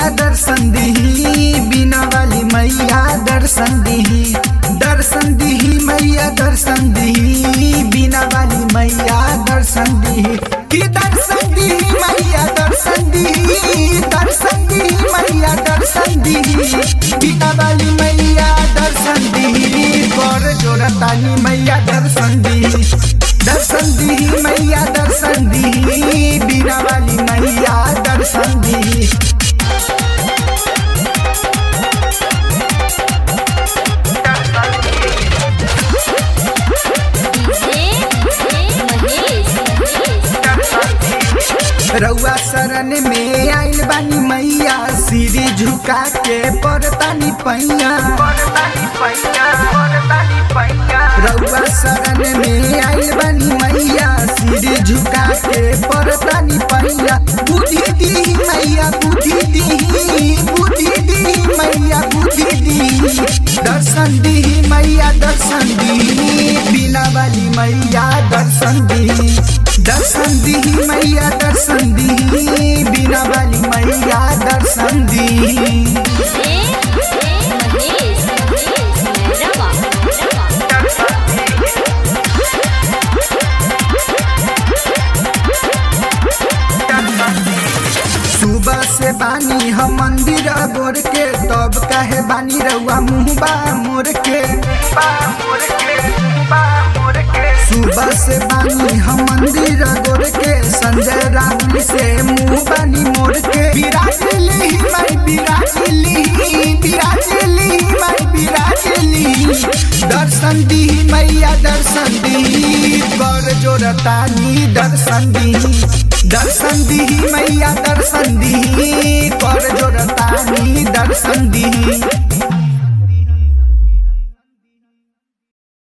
मैया दर्शन दिही बिना वाली मैया दर्शन दिही दर्शन दिही मैया दर्शन दिही बिना वाली मैया दर्शन दिही कि दर्शन दिही मैया दर्शन दिही दर्शन दिही मैया दर्शन दिही बिना वाली मैया दर्शन दिही कर जोरतानी मैया दर्शन दिही दर्शन दिही मैया दर्शन दिही बिना वाली मैया दर्शन दिही रउआ शरण में आइल बानी मैया सीढ़ी झुका के परतानी पैया रउआ शरण में आइल बानी मैया सीढ़ी झुका के परतानी पैया बुद्धि दी मैया बुद्धि दी बुद्धि दी मैया बुद्धि दी दर्शन दी मैया दर्शन दी बिना वाली मैया दर्शन दी दर्शन दी मैया दर्शन दी बिना वाली मैया दर्शन दी सुबह से बानी हम मंदिर गोर के तब कहे बानी रउआ मुँहबा मोर के सुबह से बानी हम मंदिर गोर के संजय राहुल से मुँह बानी मोर के बिराजली मैं बिराजली बिराजली मैं बिराजली दर्शन दी मैया दर्शन दी कर जोरतानी दर्शन दी दर्शन दी मैया दर्शन दी कर जोरतानी दर्शन दी